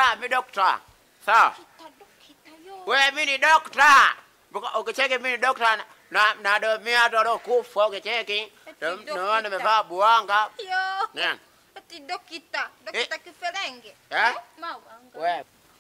dokta, mi dokta. Sawa. Kita dokita yo. We mi ni dokta. Buka- Ukicheki mi ni dokta na- na nadomia watu waliokufa ukicheki. Eti Naona dokta. nimevaa buanga. Yo. Nani? Ati dokita. Dokita kiferenge. Eh? Mawanga. We.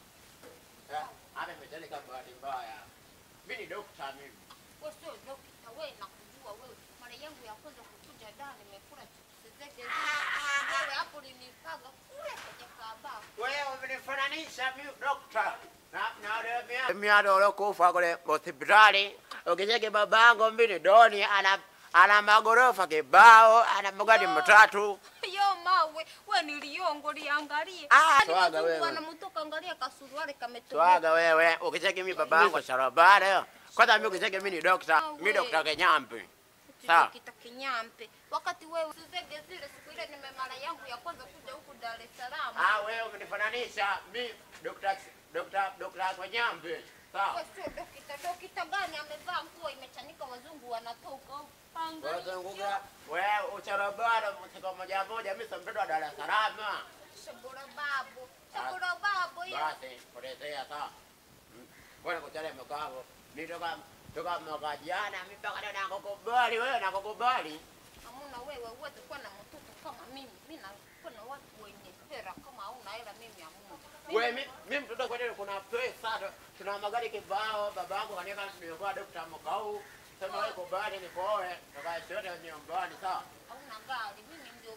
Eh, Ame meteleka bahati mbaya. Mi ni dokta mimi. Wewe sio dokita, wewe nakujua wewe. Mara yangu ya kwanza kukuja da nimekula chips zake. Wewe hapo ulinipaga kule kwenye kabao. Wewe umenifananisha mi dokta. Na na miado waliokufa kule hospitali. Ukicheki babangu mimi ni doni ana ana magorofa kibao, ana magari Oh. matatu. Yo mawe, we niliongo liangalie. Ah, Hadi swaga wazungu wewe. Wanamtoka angalia kasuruale kametoka. Swaga wewe, ukicheki mi babangu sharabara. Kwanza mimi ukicheki mimi ni dokta, Ah, mi we. dokta Kenyambi. Sawa. Dokita Kinyampe. Wakati wewe sizege zile siku ile nime mara yangu ya kwanza kuja huku Dar es Salaam. Ah, wewe umenifananisha mi dokta dokta dokta Kenyambi. Sawa. Wewe sio dokita, dokita gani amevaa nguo imechanika wazungu wanatoka. Angalia. Wazunguka wewe ucharabara mtaka moja moja, mimi si mtoto wa Dar es Salaam. Shabura babu. Shabura babu hiyo. Basi potelea sawa. Mm. Bwana kuchale mkao. Ni toka toka mwaka jana mimi mpaka leo nakukubali wewe nakukubali. Hamuna wewe uweze kuwa na mtoto kama mimi. Mimi nakuwa na watu wenye hela kama hauna hela mimi hamuna. Mimi- Wewe mimi mimi mtoto kwa nini kuna pesa tu- tuna magari kibao babangu kanieka nilikuwa dokta mkao. Sema wewe kubali nipoe toka yote nyumbani sawa. hauna gari. Mimi ndio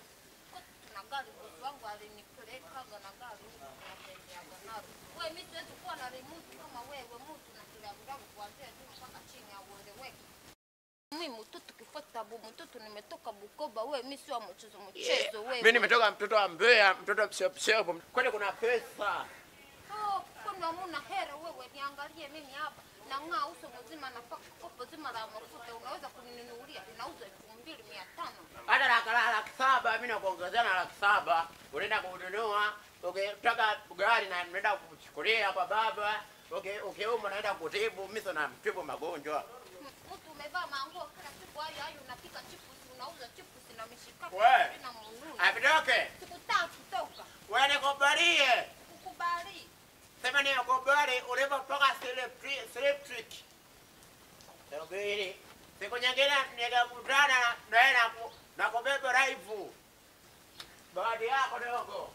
na gari, bosi wangu alinipelekaga na gari huko tunatembeaga nalo. Wewe mimi siwezi kuwa na remote kama wewe, mtu na kilabu kuanzia juu mpaka chini aueleweki. Mimi mtoto kifuata bu mtoto nimetoka Bukoba, wewe mimi sio wa mchezo mchezo wewe. Mimi nimetoka mtoto wa Mbeya, mtoto mshop shop. Kwani kuna pesa? Oh, kwani hamuna hera wewe? Niangalie mimi hapa nang'aa uso mzima, nafaka kopo zima la mafuta, unaweza kuninunulia? Linauza elfu mbili mia tano. hata laki laki saba mimi nakuongezea na laki saba unaenda kununua ukitaka gari na naenda kuchukulia kwa baba uki- ukiumwa naenda kutibu mimi sana mtibu magonjwa M- mtu umevaa manguo kila siku hayo hayo, unapika chipusi, unauza chipusi na mishikaki We. na mununi. avitoke Sikutaka kutoka wewe nikubalie kukubali. sema nikubali ulipotoka electric subiri siku nyingine nikakutana na naye na ku- na kubeba raifu baadhi yako dogo